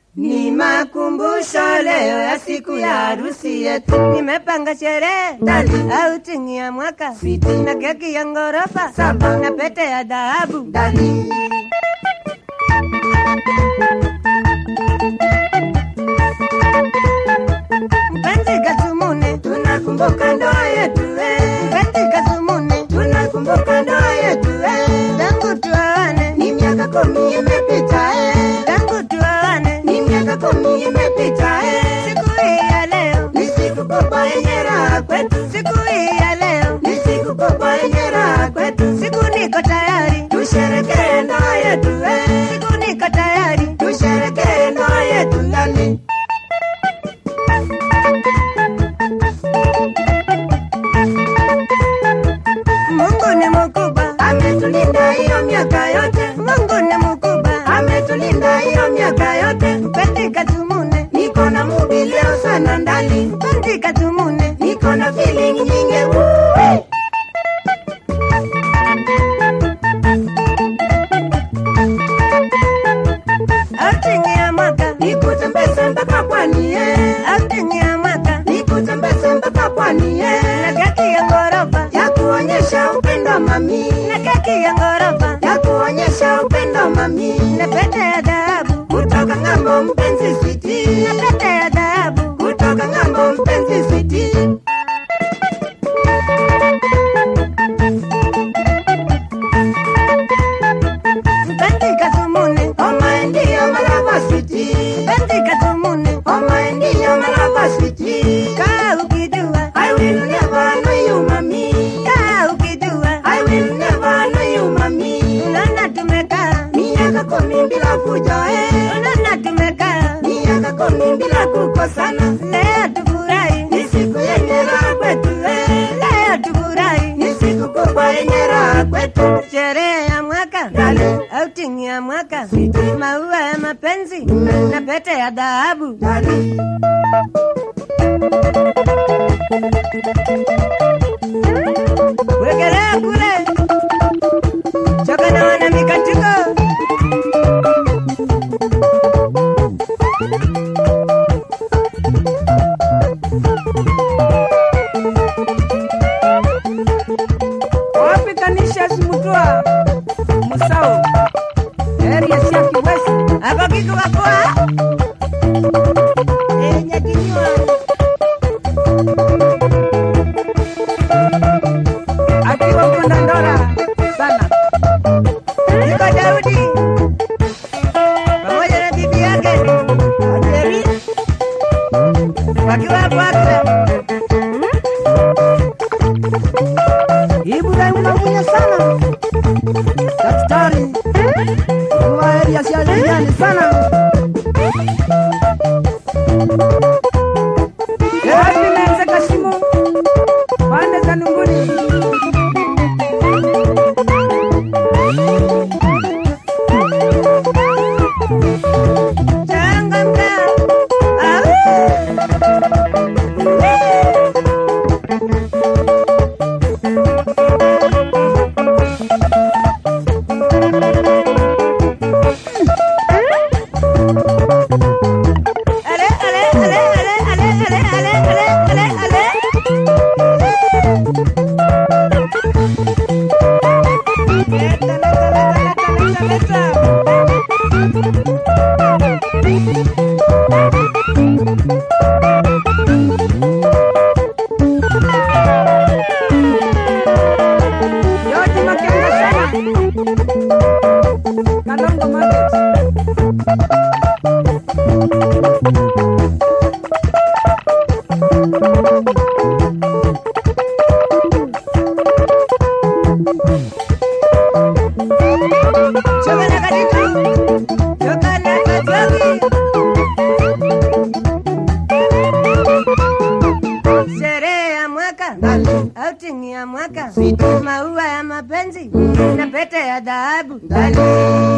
Ni makumbusho leo ya siku ya harusi yetu. Nimepanga sherehe Ndani. au chini ya mwaka Siti. na keki ya ngorofa Saba. na pete ya dhahabu. Ndani. Mpenzi Kasumune, Tunakumbuka ndoa yetu eh. mpenzi Kasumune, Tunakumbuka ndoa yetu eh. tangu tuoane, Ni miaka kumi imepita eh. tangu tuoane, Ni miaka kumi imepita eh. siku hii ya leo, Ni siku kubwa yenye raha kwetu. siku hii ya leo, Ni siku kubwa yenye raha kwetu. siku niko tayari, Tusherekee ndoa yetu eh. siku niko tayari, Tusherekee ndoa yetu ndani. Mungu ni mkubwa, Ametulinda hiyo miaka yote. Mungu ni mkubwa, Ametulinda hiyo miaka yote. mpenzi Kasumune, Niko na mubi leo sana ndani. mpenzi Kasumune, Niko na feeling nyingi. Woo! outing ya mwaka, Nikutembeze mpaka pwani eh. outing ya mwaka, Nikutembeze mpaka pwani eh. na keki ya ngorofa, Ya kuonyesha upendo mami. na keki ya ngorofa, Ya kuonyesha upendo mami. na pete ya dhahabu, Kutoka ng'ambo mpenzi switi. na pete ya dhahabu, Kutoka ng'ambo mpenzi switi. mpenzi Kasumune, Oma ndiyo malava switi. mpenzi Kasumune, Oma ndiyo malava switi. kaa ukijua, I will never know you mami. kaa ukijua, I will never know you mami. unaona tumekaa, Miaka kumi bila fujo eh. unaona tumekaa, Miaka kumi bila kukosana. leo tufurahi, Ni siku yenye raha kwetu eh. leo tufurahi, Ni siku kubwa yenye raha kwetu. sherehe ya mwaka, Dale. outing ya mwaka, maua ya mapenzi na pete ya dhahabu. Dale. Wegelea kule choka na wana mikatiko wapi kanisha simutua musao area cia kiwesi ako kiku kakua enye kinywa akiwa kwenda ndora sana iko Daudi pamoja na bibi yake Ajeri wakiwa hapo Accra. Ibrahim unamunya sana daktari wa area cia jirani sana wapi menze kashimu pande za nunguni Changamka. Au. Ale, ale, ale, ale, ale, ale, ale, ale, ale, ale. Leta, leta, leta, leta, leta, leta. yote makenga sana kalongo market Choka na katika. Choka na kajogi. Sherehe ya mwaka, outing ya mwaka, maua ya mapenzi na pete ya dhahabu. Dale.